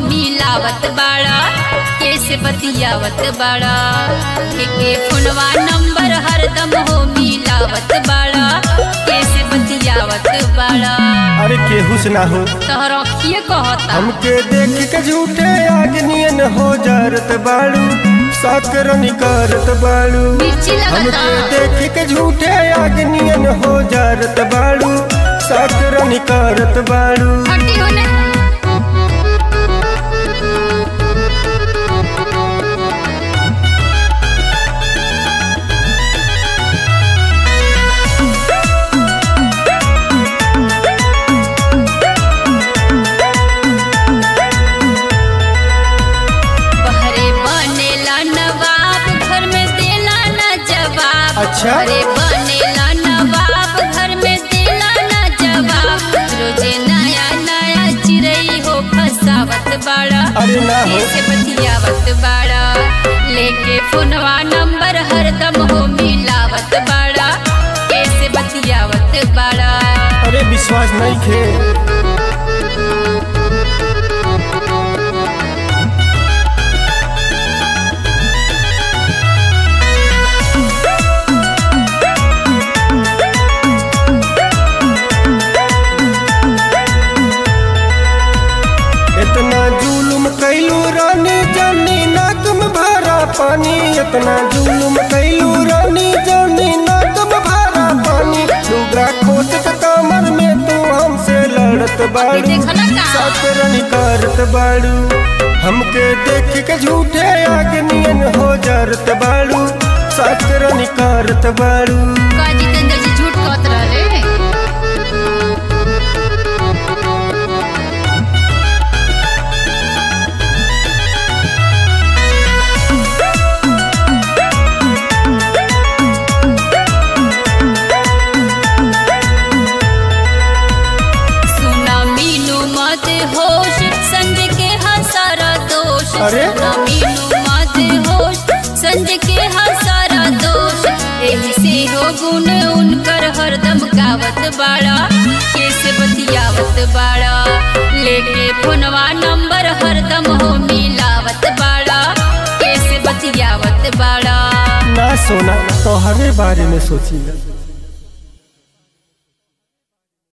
मिलावत बाड़ा कैसे बतियावत बाड़ा के फोनवा नंबर हरदम हो मिलावत बाड़ा कैसे बतियावत बाड़ा अरे केहू से ना हो तोहर अखिए कहता हमके देख के झूठे आगनियन हो जारत बाड़ू साकरनी करत बाड़ू मिर्ची लगता हमके देख के झूठे आगनियन हो जारत बाड़ू साकरनी करत बाड़ू हटी होने बहरे बनेला नवाब घर में देला न जवाब अच्छा। बहरे बनेला नवाब घर में देला न जवाब रोजे नया नया चिड़ई हो फसावत बाड़ा अरे ना हो कैसे बतियावत बाड़ा लेके फोनवा नंबर हरदम हो मिलावत बाड़ा कैसे बतियावत बाड़ा अरे विश्वास नहीं खे इतना जुलुम कैलू रानी जानी नाकम भरा पानी इतना जुलुम कैलू रानी जानी नाकम भरा पानी डूबरा खोत के कमर में तू हमसे लड़त बाड़ू देखला का? सातरनी करत बाड़ू हमके देख के झूठे आगनियन हो जरत बाड़ू सातरनी करत बाड़ू का जितेंद्र जी झूठ कहत रहे सुना मीनू मत होश संज के हसारा दोष अरे? सुना मीनू मत होश संज के हसारा दोष एही से हो गुण उनकर हरदम गावत बाड़ा कैसे बतियावत बाड़ा लेके फोनवा नंबर हरदम हो मिलावत बाड़ा कैसे बतियावत बाड़ा ना सोना तोहरे बारे में सोची